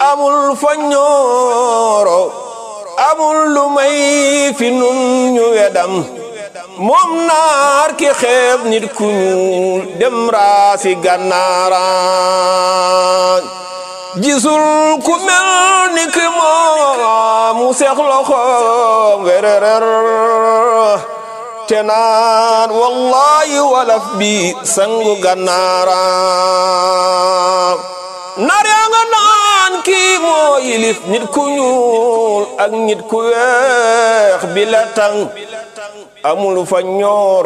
amul fa ñooro amul lu may fi nun ñu wedam moom naar ki xeeb nit ku ñuul dem raasi gànnaara gisul ku mel ni ki moom mu seex loxo wererer te naan wallahi walaf bi sangu gànnaara naar yaa nga naan kii moo yilif nit ku ñuul ak nit ku weex bi la tang amul fa ñoor